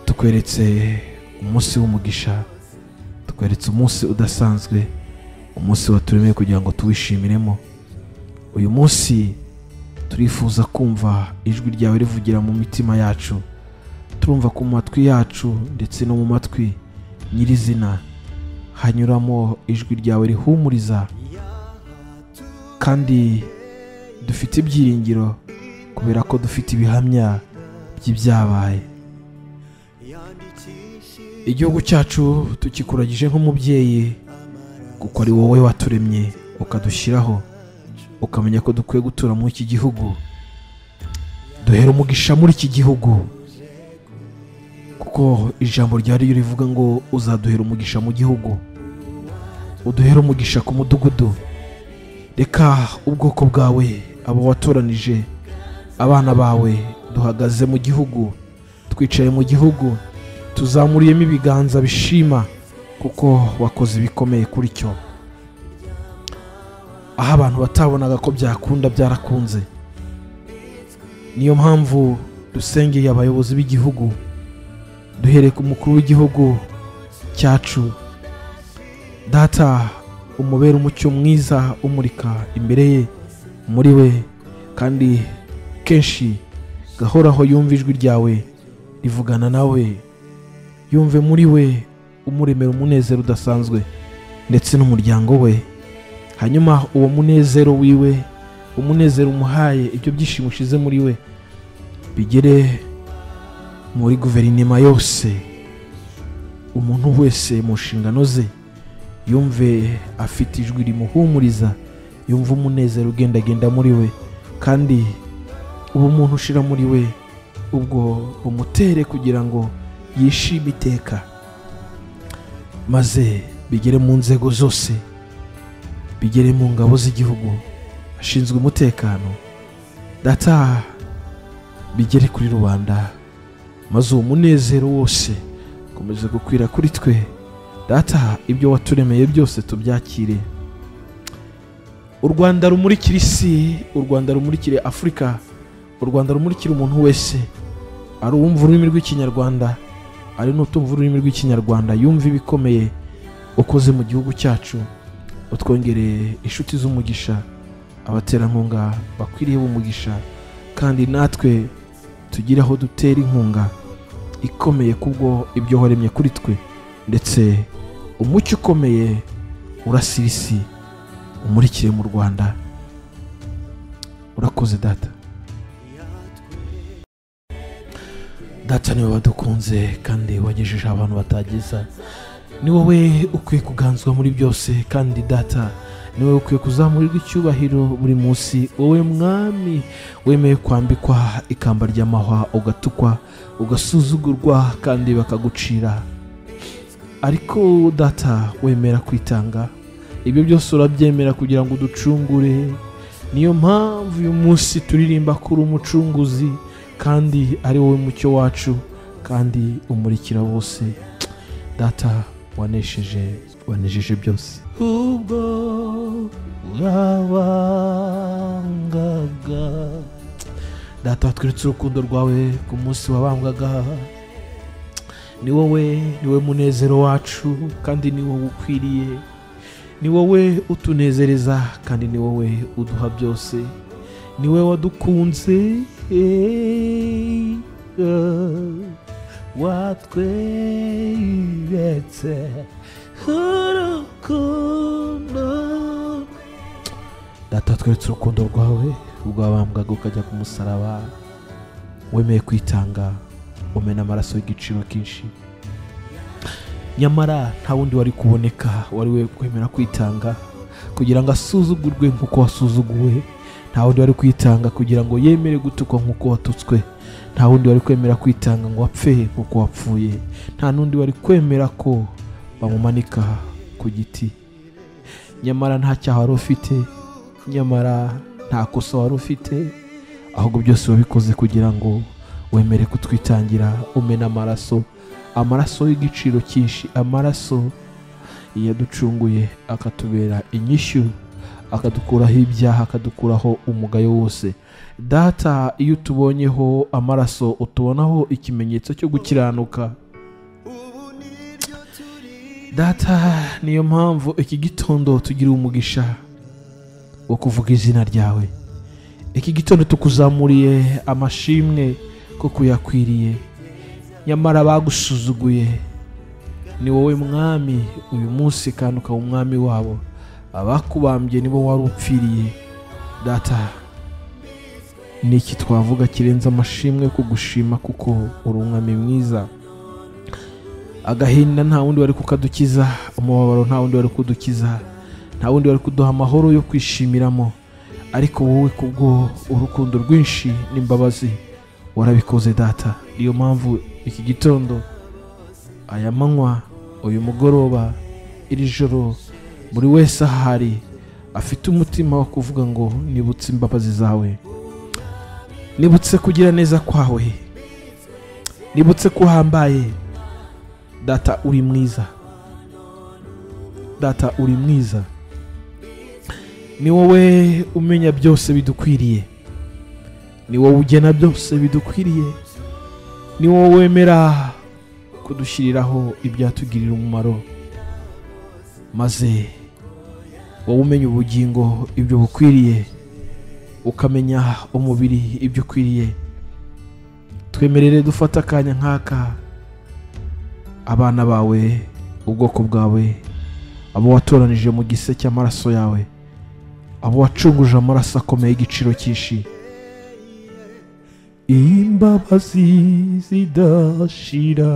twakweretse umunsi w'umugisha tukweretse umunsi udasanzwe umunsi waturemeye kugira ngo tuwishimiremo uyu munsi turifuza kumva ijwi ryawe rivugira mu mitima yacu turumva ku matwi yacu ndetse no mu matwi nyirizina hanyuramo ijwi ryawe rihumuriza kandi dufite ibyiringiro kubera ko dufite ibihamya by'ibyabaye igihugu cyacu tugikuragije nk'umubyeyi kuko ari wowe waturemye ukadushyiraho ukamenya ko dukwiye gutura muri iki gihugu duhera umugisha muri iki gihugu kuko ijambo rya ryo rivuga ngo uzaduhera umugisha mu gihugu uduhera umugisha ku mudugudu reka ubwoko bwawe abo watoranije abana bawe duhagaze mu gihugu twicaye mu gihugu tuzamuriyemo ibiganza bishima kuko wakoze ibikomeye kuri cyo aho abantu batabonaga ko byakunda byarakunze niyo mpamvu dusengeye abayobozi b'igihugu duhereye ku mukuru w'igihugu cyacu data umubera umucyo mwiza umurika imbere ye muri we kandi kenshi gahoraho yumva ijwi ryawe rivugana nawe yumve muri we umuremera umunezero udasanzwe ndetse n'umuryango we hanyuma uwo munezero wiwe umunezero umuhaye ibyo byishimo ushize muri we bigere muri guverinoma yose umuntu wese mu nshingano ze yumve afite ijwi rimuhumuriza yumva umunezero ugendagenda muri we kandi ubumuntu ushira muri we ubwo bumutere kugira ngo yishime iteka maze bigere mu nzego zose bigere mu ngabo z'igihugu ashinzwe umutekano data bigere kuri rubanda maze uwo munezero wose ukomeze gukwira kuri twe data ibyo waturemeye byose tubyakire u rwanda rumurikira isi u rwanda rumurikire afurika u rwanda rumurikira umuntu wese ari uwumva ururimi rw'ikinyarwanda ari n'utumva ururimi rw'ikinyarwanda yumva ibikomeye ukoze mu gihugu cyacu utwongereye inshuti z'umugisha abaterankunga bakwiriye umugisha kandi natwe tugire aho dutera inkunga ikomeye kubwo ibyo waremye kuri twe ndetse umucyo ukomeye urasira isi umurikire mu rwanda urakoze data data niwe wadukunze kandi wagejejeho abantu batageza ni wowe ukwiye kuganzwa muri byose kandi data ni wowe ukwiye kuzamurirwa icyubahiro buri munsi wowe mwami wemeye kwambikwa ikamba ry'amahwa ugatukwa ugasuzugurwa kandi bakagucira ariko data wemera kwitanga ibyo byose urabyemera kugira ngo uducungure niyo mpamvu uyu munsi turirimba kuri umucunguzi kandi ari wowe mucyo wacu kandi umurikira bose data wanesheje wanejeje byose ubwo urabangaga data watwiritse urukundo rwawe ku munsi wabambwaga ni wowe ni wowe munezero wacu kandi ni wowe ukwiriye ni wowe utunezereza kandi ni wowe uduha byose ni wowe wadukunze eh, eh. watweretse urukundo data tweretse urukundo rwawe rwabambwaga ukajya ku musaraba wemeye kwitanga umena amaraso y'igiciro kenshi nyamara nta wundi wari kuboneka wari we kwemera kwitanga kugira ngo asuzugurwe nk'uko wasuzuguwe nta wundi wari kwitanga kugira ngo yemere gutukwa nk'uko watutswe nta wundi wari kwemera kwitanga ngo apfe nk'uko wapfuye nta n'undi wari kwemera ko bamumanika ku giti nyamara nta cyaha wari ufite nyamara nta kosa wari ufite ahubwo byose wabikoze kugira ngo wemere kutwitangira umena amaraso amaraso y'igiciro cyinshi amaraso yaducunguye akatubera inyishyu akadukuraho ibyaha akadukuraho umugayo wose data iyo utubonyeho amaraso utubonaho ikimenyetso cyo gukiranuka data niyo mpamvu iki gitondo tugira umugisha wo kuvuga izina ryawe iki gitondo tukuzamuriye amashimwe ko kuyakwiriye nyamara bagusuzuguye ni wowe mwami uyu munsi kandi ukaba umwami wabo abakubambye nibo wari upfiriye data ni iki twavuga kirenze amashimwe yo kugushima kuko uri umwami mwiza agahinda nta wundi wari kukadukiza umubabaro nta wundi wari kudukiza nta wundi wari kuduha amahoro yo kwishimiramo ariko wowe kubwo urukundo rwinshi n'imbabazi warabikoze data niyo mpamvu iki gitondo aya manywa uyu mugoroba iri joro buri wese ahari afite umutima wo kuvuga ngo nibutse imbabazi zawe nibutse kugira neza kwawe nibutse ko uhambaye data uri mwiza data uri mwiza ni wowe umenya byose bidukwiriye ni wowe ugena byose bidukwiriye ni wowe wemera kudushyiriraho ibyatugirira umumaro maze wowe umenya ubugingo ibyo bukwiriye ukamenya umubiri ibyo ukwiriye twemerere dufate akanya nk'aka abana bawe ubwoko bwawe abo watoranije mu gise cy'amaraso yawe abo wacunguje amaraso akomeye y'igiciro cyinshi imbabazi zidashira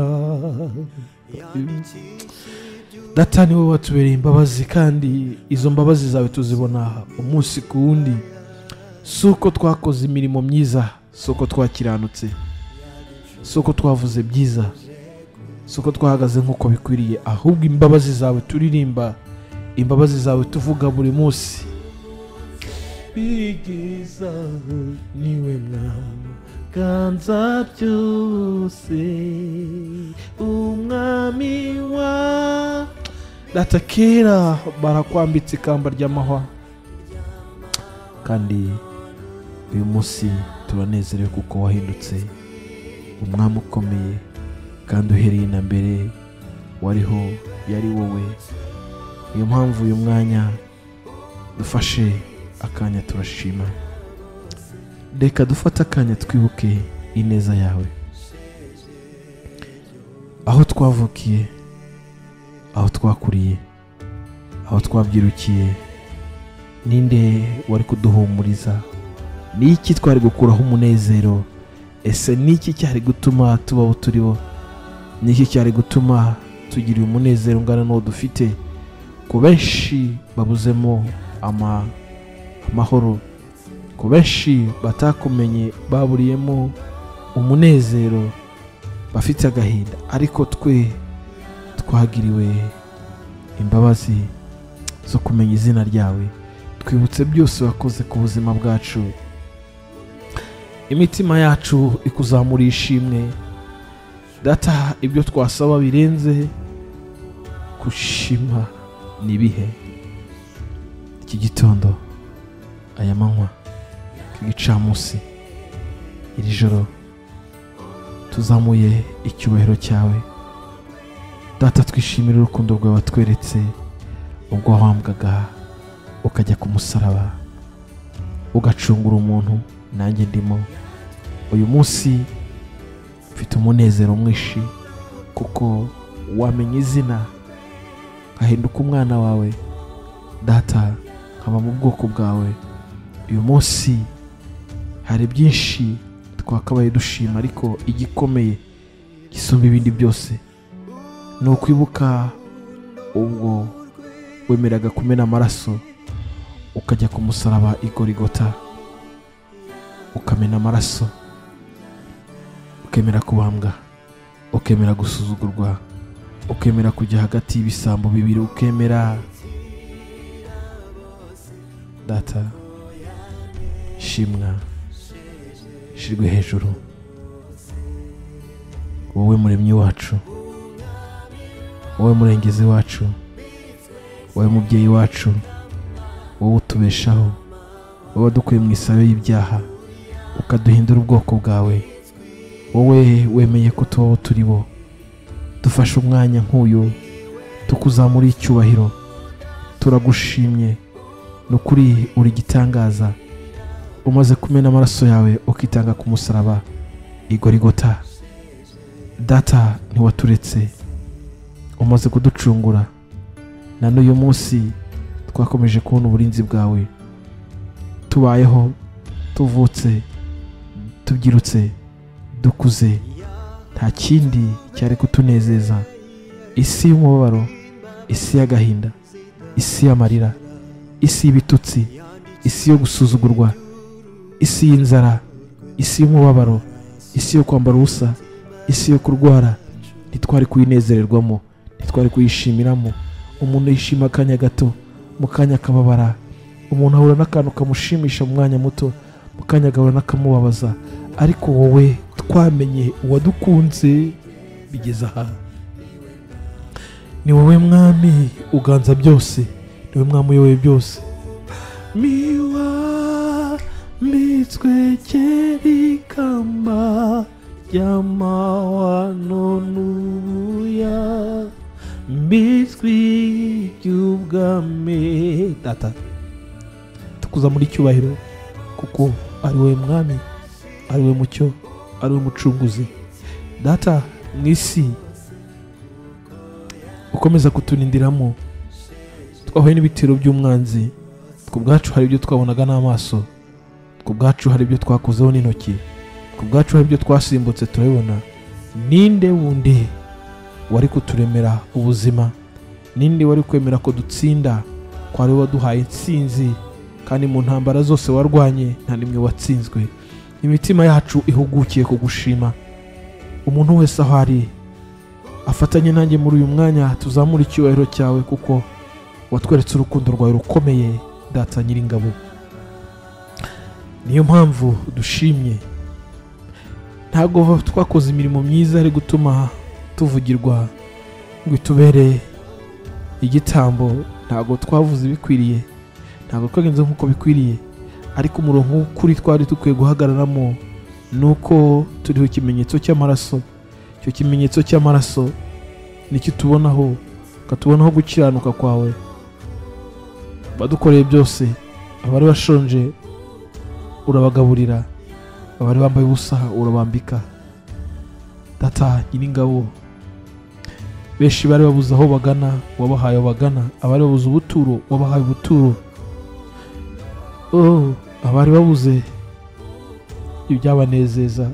data ni wowe watubereye imbabazi kandi izo mbabazi zawe tuzibona umunsi ku wundi si uko twakoze imirimo myiza si uko twakiranutse si uko twavuze byiza si uko twahagaze nk'uko bikwiriye ahubwo imbabazi zawe turirimba imbabazi zawe tuvuga buri munsi bigiza niwe mwami ganza byose umwami wa data kera barakwambitse ikamba ry'amahwa kandi uyu munsi turanezerewe kuko wahindutse umwami ukomeye kandi uhereye na mbere wariho yari wowe niyo mpamvu uyu mwanya dufashe akanya turashima reka dufate akanya twibuke ineza yawe aho twavukiye aho twakuriye aho twabyirukiye ninde wari kuduhumuriza ni iki twari gukuraho umunezero ese ni iki cyari gutuma tubaho turiho ni iki cyari gutuma tugira umunezero ungana n'uwo dufite ku benshi babuzemo ama- amahoro ku benshi batakumenye baburiyemo umunezero bafite agahinda ariko twe twagiriwe imbabazi zo kumenya izina ryawe twibutse byose wakoze ku buzima bwacu imitima yacu ikuzamura ishimwe data ibyo twasaba birenze gushima ni ibihe iki gitondo aya manywa iki gicamunsi iri joro tuzamuye icyubahiro cyawe data twishimire urukundo rwawe watweretse ubwo wambwaga ukajya ku musaraba ugacungura umuntu nanjye ndimo uyu munsi mfite umunezero mwinshi kuko wamenya izina nkahinduka umwana wawe data nkaba mu bwoko bwawe uyu munsi hari byinshi twakabaye dushima ariko igikomeye gisumba ibindi byose ni ukwibuka ubwo wemeraga kumena amaraso ukajya ku musaraba igorigota ukamena amaraso ukemera kubambwa ukemera gusuzugurwa ukemera kujya hagati y'ibisambo bibiri ukemera data shimwa shirwe hejuru wowe muremyi wacu wowe murengezi wacu wowe mubyeyi wacu wowe utubeshaho wowe wadukuye mu isabe y'ibyaha ukaduhindura ubwoko bwawe wowe wemeye ko tubaho turi bo dufashe umwanya nk'uyu tukuzamura icyubahiro turagushimye ni ukuri uri igitangaza umaze kumena amaraso yawe ukitanga ku musaraba igorigota data ntiwaturetse umaze kuducungura na n'uyu munsi twakomeje kubona uburinzi bwawe tubayeho tuvutse tubyirutse dukuze nta kindi cyari kutunezeza isi y'umubabaro isi y'agahinda isi y'amarira isi y'ibitutsi isi yo gusuzugurwa isi y'inzara isi y'umubabaro isi yo kwambara ubusa isi yo kurwara ntitwari kuyinezererwamo ntitwari kuyishimiramo umuntu yishima akanya gato mu kanya akababara umuntu ahura n'akantu kamushimisha mu mwanya muto mu kanya agahura n'akamubabaza ariko wowe twamenye uwadukunze bigeze aha ni wowe mwami uganza byose ni wowe mwami uyoboye byose miwa mitwekeri ikamba ry'amahwano n'ubuya mbitswe iby'ubwami data tukuzamura icyubahiro kuko ari wowe mwami ari wowe mucyo ari wowe mucunguzi data mu isi ukomeza kuturindiramo twahuye n'ibitero by'umwanzi ku bwacu hari ibyo twabonaga n'amaso ku bwacu hari ibyo twakozeho n'intoki ku bwacu hari ibyo twasimbutse turabibona ninde wundi wari kuturemera ubuzima ninde wari kwemera ko dutsinda ko ari waduhaye intsinzi kandi mu ntambara zose warwanye nta n'imwe watsinzwe imitima yacu ihugukiye kugushima umuntu wese aho ari afatanye nanjye muri uyu mwanya tuzamure icyubahiro cyawe kuko watweretse urukundo rwawe rukomeye data nyiringabo niyo mpamvu dushimye ntabwo twakoze imirimo myiza ari gutuma tuvugirwa ngo itubereye igitambo ntabwo twavuze ibikwiriye ntabwo twagenze nk'uko bikwiriye ariko umurongo w'ukuri twari dukwiye guhagararamo ni uko turiho ikimenyetso cy'amaraso icyo kimenyetso cy'amaraso nicyo tubonaho ukatubonaho gukiranuka kwawe badukoreye byose abari bashonje urabagaburira abari bambaye ubusa urabambika data nyiringabo benshi bari babuze aho bagana wabahaye aho bagana abari babuze ubuturo wabahaye ubuturo oh abari babuze ibyabanezeza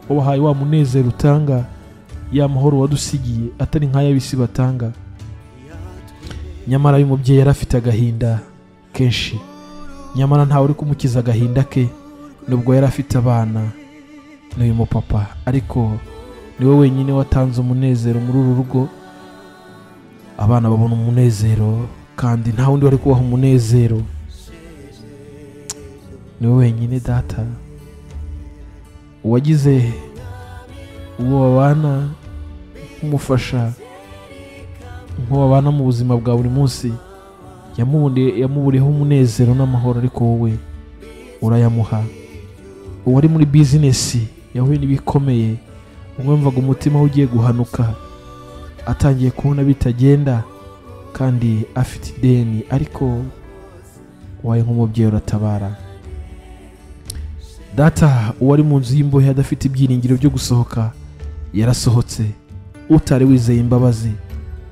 wabahaye wa munezero utanga ya mahoro wadusigiye atari nk'ay'abisi batanga nyamara uyu mubyeyi yari afite agahinda kenshi nyamara ntawe uri kumukiza agahinda ke nubwo yari afite abana n'uyu mupapa ariko niwe wenyine watanze umunezero muri uru rugo abana babona umunezero kandi nta wundi wari kubaha umunezero niwe wenyine data uwagize uwo babana nk'umufasha nk'uwo babana mu buzima bwa buri munsi yamuburiye- yamuburiyeho umunezero n'amahoro ariko wowe urayamuha uwari muri bizinesi yahuye n'ibikomeye umwumvaga umutima we ugiye guhanuka atangiye kubona bitagenda kandi afite ideni ariko waye nk'umubyeyi uratabara data uwari mu nzu y'imbohe adafite ibyiringiro byo gusohoka yarasohotse utari wizeye imbabazi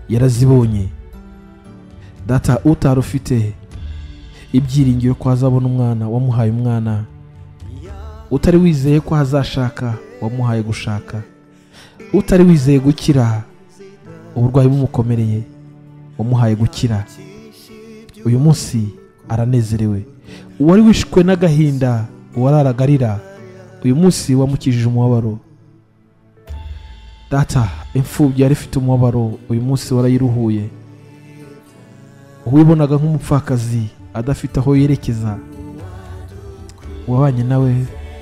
yarazibonye data utari ufite ibyiringiro ko azabona umwana wamuhaye umwana utari wizeye ko hazashaka wamuhaye gushaka utari wizeye gukira uburwayi bumukomereye wamuhaye gukira uyu munsi aranezerewe uwari wishwe n'agahinda wararagarira uyu munsi wamukijije umubabaro data imfubyi yari ifite umubabaro uyu munsi warayiruhuye uwibonaga nk'umupfakazi adafite aho yerekeza wabanye nawe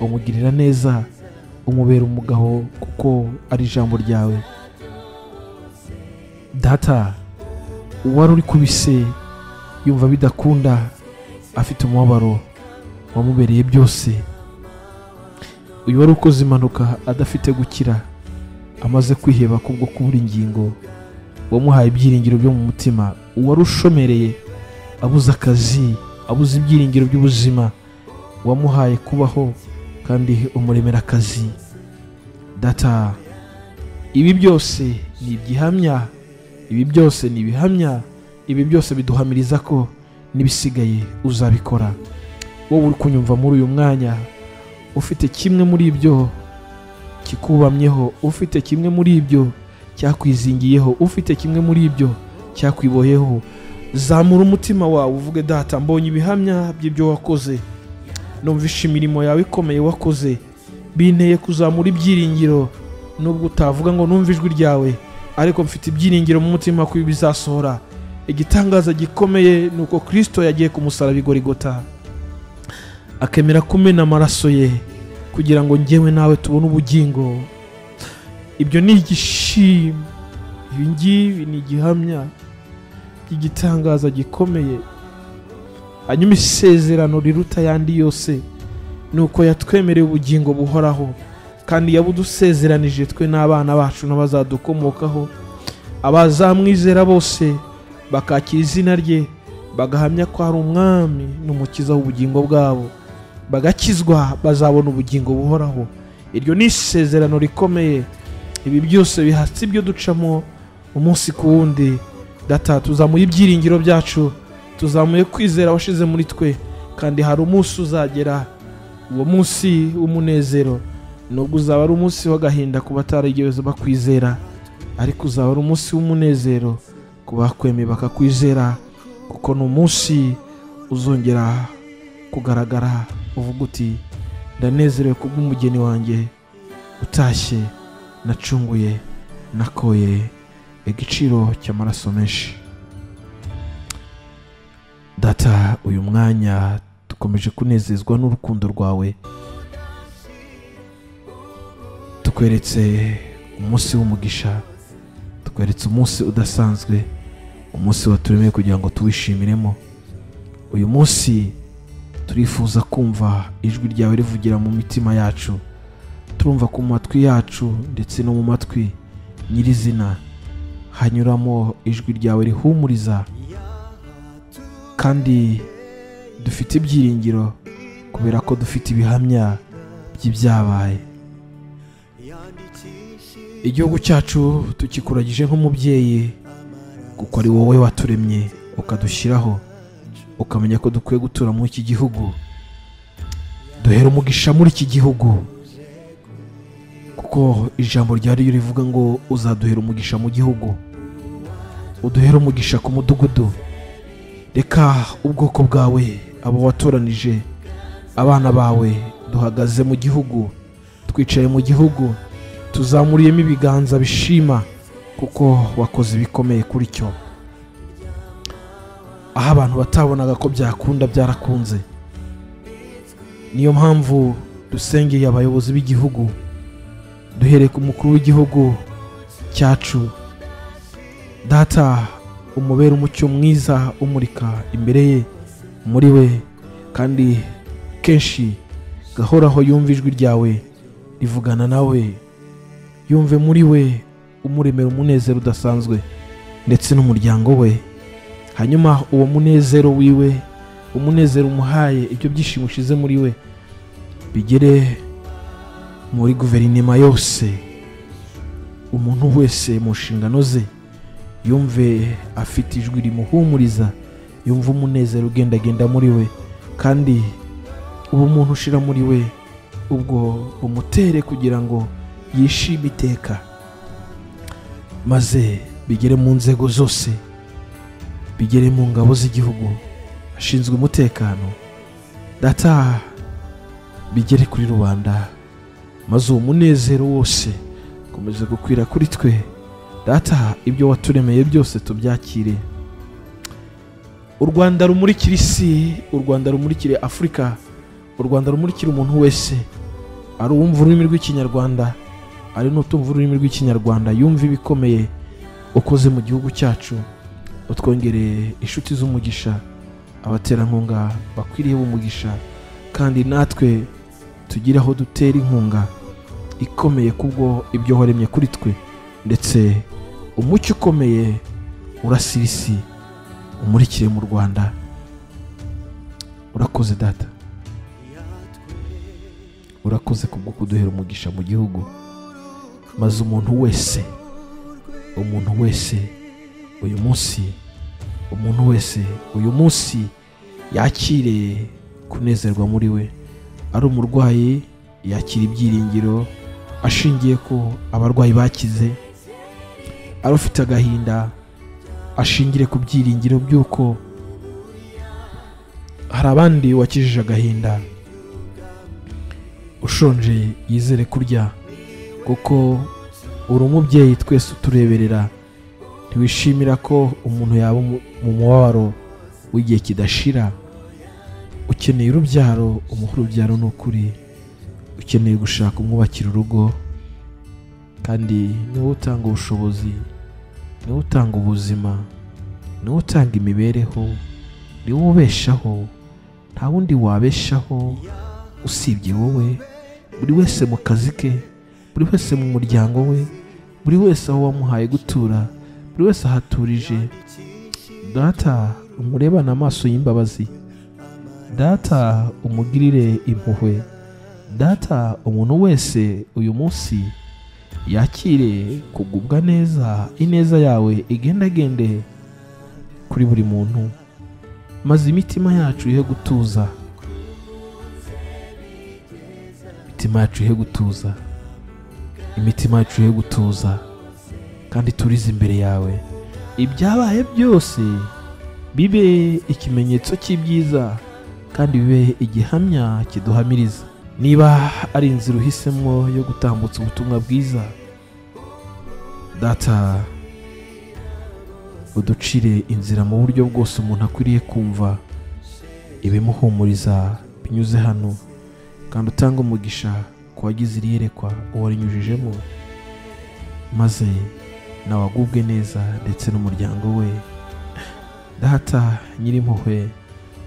umugirira neza umubera umugabo kuko ari ijambo ryawe data uwari uri ku bise yumva bidakunda afite umubabaro wamubereye byose uyu wari ukoze impanuka adafite gukira amaze kwiheba kubwo kubura ingingo wamuhaye ibyiringiro byo mu mutima uwari ushomereye abuze akazi abuze ibyiringiro by'ubuzima wamuhaye kubaho kandi umuremera akazi data ibi byose ni ibyihamya ibi byose ni ibihamya ibi byose biduhamiriza ko n'ibisigaye uzabikora wowe uri kunyumva muri uyu mwanya ufite kimwe muri ibyo kikubamyeho ufite kimwe muri ibyo cyakwizingiyeho ufite kimwe muri ibyo cyakwiboheho zamura umutima wawe uvuge data mbonye ibihamya by'ibyo wakoze numvishe imirimo yawe ikomeye wakoze binteye kuzamura ibyiringiro nubwo utavuga ngo numve ijwi ryawe ariko mfite ibyiringiro mu mutima ko ibi bizasohora igitangaza gikomeye ni uko kirisito yagiye kumusaraba igorigota akemera kumena amaraso ye kugira ngo njyewe nawe tubone ubugingo ibyo ni igishimwe ibi ngibi ni igihamya by'igitangaza gikomeye hanyuma isezerano riruta ayandi yose ni uko yatwemereye ubugingo buhoraho kandi yabudusezeranije twe n'abana bacu n'abazadukomokaho abazamwizera bose bakakira izina rye bagahamya ko ari umwami n'umukiza w'ubugingo bwabo bagakizwa bazabona ubugingo buhoraho iryo ni isezerano rikomeye ibi byose bihatse ibyo ducamo umunsi ku wundi data tuzamuye ibyiringiro byacu tuzamuye kwizera washize muri twe kandi hari umunsi uzagera uwo munsi w'umunezero nubwo uzaba ari umunsi w'agahinda ku batarigeze bakwizera ariko uzaba ari umunsi w'umunezero ku bakwemeye bakakwizera kuko ni umunsi uzongera kugaragara uvuga uti ndanezerewe kubw'umugeni wanjye utashye nacunguye nakoye igiciro cy'amaraso menshi data uyu mwanya dukomeje kunezezwa n'urukundo rwawe tukweretse umunsi w'umugisha tukweretse umunsi udasanzwe umunsi waturemeye kugira ngo tuwishimiremo uyu munsi turifuza kumva ijwi ryawe rivugira mu mitima yacu turumva ku matwi yacu ndetse no mu matwi nyirizina hanyuramo ijwi ryawe rihumuriza kandi dufite ibyiringiro kubera ko dufite ibihamya by'ibyabaye igihugu cyacu tukikuragije nk'umubyeyi kuko ari wowe waturemye ukadushyiraho ukamenya ko dukwiye gutura muri iki gihugu duhera umugisha muri iki gihugu kuko ijambo rya ryo rivuga ngo uzaduhera umugisha mu gihugu uduhera umugisha ku mudugudu reka ubwoko bwawe abo watoranije abana bawe duhagaze mu gihugu twicaye mu gihugu tuzamuriyemo ibiganza bishima kuko wakoze ibikomeye kuri cyo aho abantu batabonaga ko byakunda byarakunze niyo mpamvu dusengeye abayobozi b'igihugu duhereye ku mukuru w'igihugu cyacu data umubera umucyo mwiza umurika imbere ye muri we kandi kenshi gahoraho yumva ijwi ryawe rivugana nawe yumve muri we umuremera umunezero udasanzwe ndetse n'umuryango we hanyuma uwo munezero wiwe umunezero umuhaye ibyo byishimo ushize muri we bigere muri guverinoma yose umuntu wese mu nshingano ze yumve afite ijwi rimuhumuriza yumva umunezero ugendagenda muri we kandi uwo muntu ushira muri we ubwo umutere kugira ngo yishime iteka maze bigere mu nzego zose bigere mu ngabo z'igihugu ashinzwe umutekano data bigere kuri rubanda maze uwo munezero wose ukomeze gukwira kuri twe data ibyo waturemeye byose tubyakire u rwanda rumurikira isi u rwanda rumurikire afurika u rwanda rumurikira umuntu wese ari uwumva ururimi rw'ikinyarwanda ari n'utumva ururimi rw'ikinyarwanda yumva ibikomeye ukoze mu gihugu cyacu utwongereye inshuti z'umugisha abaterankunga bakwiriye umugisha kandi natwe tugire aho dutera inkunga ikomeye kubwo ibyo waremye kuri twe ndetse umucyo ukomeye urasira isi umurikire mu rwanda urakoze data urakoze kubwo kuduhera umugisha mu gihugu maze umuntu wese umuntu wese uyu munsi umuntu wese uyu munsi yakire kunezerwa muri we ari umurwayi yakira ibyiringiro ashingiye ko abarwayi bakize ari ufite agahinda ashingire ku byiringiro by'uko hari abandi wakijije agahinda ushonje yizere kurya kuko uri umubyeyi twese utureberera ntiwishimira ko umuntu yaba mu- mu mubabaro w'igihe kidashira ukeneye urubyaro umuha urubyaro ni ukuri ukeneye gushaka umwubakira urugo kandi niwe utanga ubushobozi niwe utanga ubuzima niwe utanga imibereho niwe ubeshaho nta wundi wabeshaho usibye wowe buri wese mu kazi ke buri wese mu muryango we buri wese aho wamuhaye gutura buri wese ahaturije data umurebane amaso y'imbabazi data umugirire impuhwe data umuntu wese uyu munsi yakire kugubwa neza ineza yawe igendagende kuri buri muntu maze imitima yacu ihe gutuza imitima yacu ihe gutuza imitima yacu ihe gutuza kandi turize imbere yawe ibyabaye byose bibe ikimenyetso cy'ibyiza kandi bibe igihamya kiduhamiriza niba ari inzira uhisemo yo gutambutsa ubutumwa bwiza data uducire inzira mu buryo bwose umuntu akwiriye kumva ibimuhumuriza binyuze hano kandi utange umugisha ku wagize iri yerekwa uwo rinyujijemo maze nawe agubwe neza ndetse n'umuryango we data nyirimpuhwe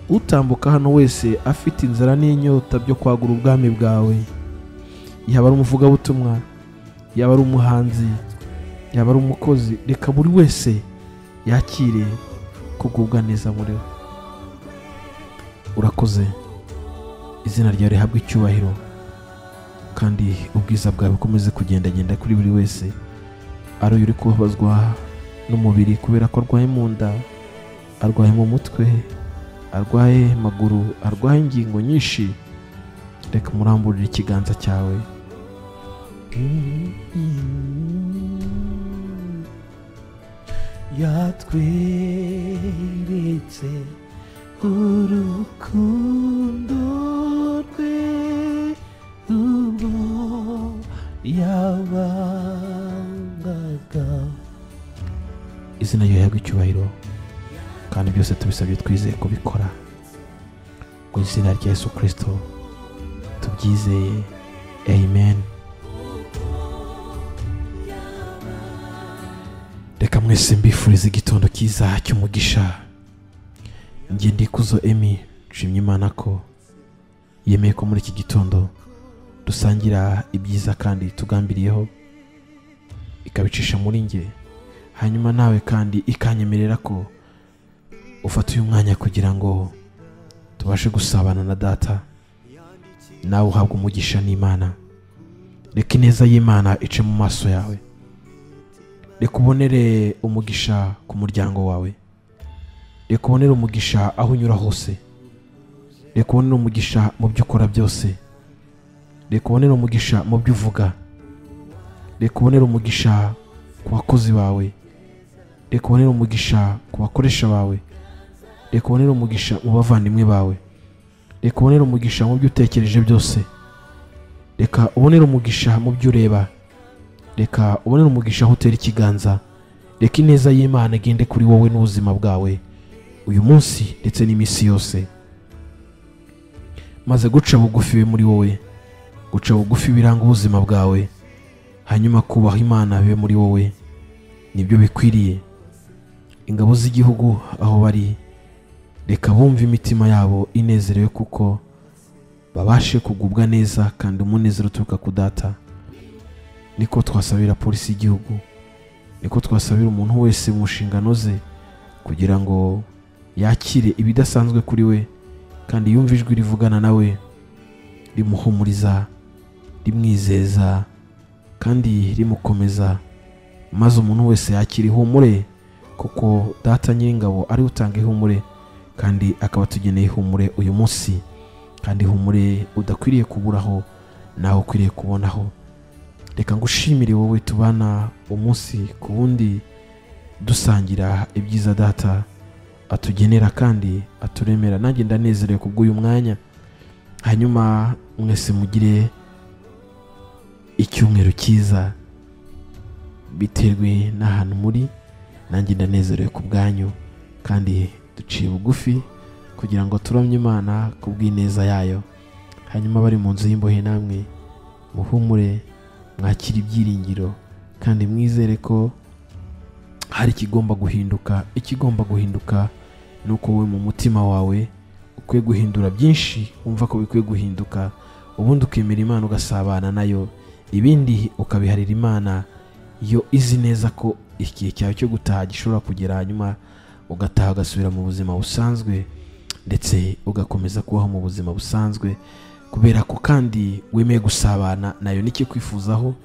utambuka hano wese afite inzara n'inyota byo kwagura ubwami bwawe yaba ari umuvugabutumwa yaba ari umuhanzi yaba ari umukozi reka buri wese yakire kugubwa neza muri we urakoze izina ryawe rihabwe icyubahiro kandi ubwiza bwawe bukomeze kugendagenda kuri buri wese ari uyu uri kubabazwa n'umubiri kubera ko arwaye mu nda arwaye mu mutwe arwaye amaguru arwaye ingingo nyinshi reka muramburire ikiganza cyawe yatweretse urukundo rwe ubwo yabangaga izina ryawe rihabwe icyubahiro kandi byose tubisabye twizeye kubikora mu izina rya yesu kirisito tubyizeye amen reka mwese mbifurize igitondo cyiza cy'umugisha njye ndikuzo emi nshimye imana ko yemeye ko muri iki gitondo dusangira ibyiza kandi tugambiriyeho ikabicisha muri njye hanyuma nawe kandi ikanyemerera ko ufata uyu mwanya kugira ngo tubashe gusabana na data nawe uhabwe umugisha n'imana reka ineza y'imana ice mu maso yawe reka ubonere umugisha ku muryango wawe reka ubonere umugisha aho unyura hose reka ubonere umugisha mu byo ukora byose reka ubonere umugisha mu byo uvuga reka ubonere umugisha ku bakozi bawe reka ubonere umugisha ku bakoresha bawe reka ubonere umugisha mu bavandimwe bawe reka ubonere umugisha mu byo utekereje byose reka ubonere umugisha mu byo ureba reka ubonere umugisha aho utera ikiganza reka ineza y'imana igende kuri wowe n'ubuzima bwawe uyu munsi ndetse n'iminsi yose maze guca bugufi bibe muri wowe guca bugufi biranga ubuzima bwawe hanyuma kubaha imana bibe muri wowe nibyo bikwiriye ingabo z'igihugu aho bari reka bumve imitima yabo inezerewe kuko babashe kugubwa neza kandi umunezero uturuka ku data niko twasabira polisi y'igihugu niko twasabira umuntu wese mu nshingano ze kugira ngo yakire ibidasanzwe kuri we kandi yumve ijwi rivugana nawe rimuhumuriza rimwizeza kandi rimukomeza maze umuntu wese yakira ihumure kuko data nyiringabo ari utanga ihumure kandi akaba atugeneye ihumure uyu munsi kandi ihumure udakwiriye kuburaho nawe ukwiriye kubonaho reka ngushimire wowe tubana umunsi ku wundi dusangira ibyiza data atugenera kandi aturemera nanjye ndanezerewe ku bw'uyu mwanya hanyuma mwese mugire icyumweru cyiza biterwe n'ahantu muri nanjye ndanezerewe ku bwanyu kandi duciye bugufi kugira ngo turamye imana ku bw'ineza yayo hanyuma bari mu nzu y'imbohe namwe muhumure mwakira ibyiringiro kandi mwizere ko hari ikigomba guhinduka ikigomba guhinduka ni uko wowe mu mutima wawe ukwiye guhindura byinshi wumva ko bikwiye guhinduka ubundi ukemera imana ugasabana nayo ibindi ukabiharira imana yo izi neza ko igihe cyawe cyo gutaha gishobora kugera hanyuma ugataha ugasubira mu buzima busanzwe ndetse ugakomeza kubaho mu buzima busanzwe kubera ko kandi wemeye gusabana nayo n'ikikwifuzaho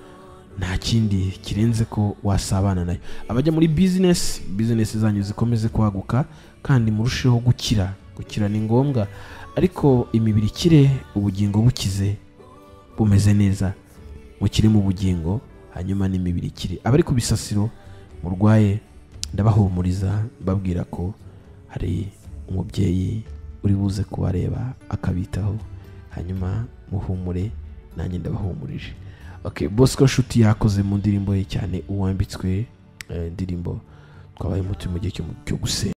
nta kindi kirenze ko wasabana nayo abajya muri bizinesi bizinesi zanyu zikomeze kwaguka kandi murusheho gukira gukira ni ngombwa ariko imibiri ikire ubugingo bukize bumeze neza mukire mu bugingo hanyuma n'imibiri ikire abari ku bisasiro murwaye ndabahumuriza babwira ko hari umubyeyi uri buze kubareba akabitaho hanyuma muhumure nanjye ndabahumurije okay bosco nshuti yakoze mu ndirimbo ye cyane uwambitswe eh, indirimbo twabayemo turi mu gihe cyo cyo gusenga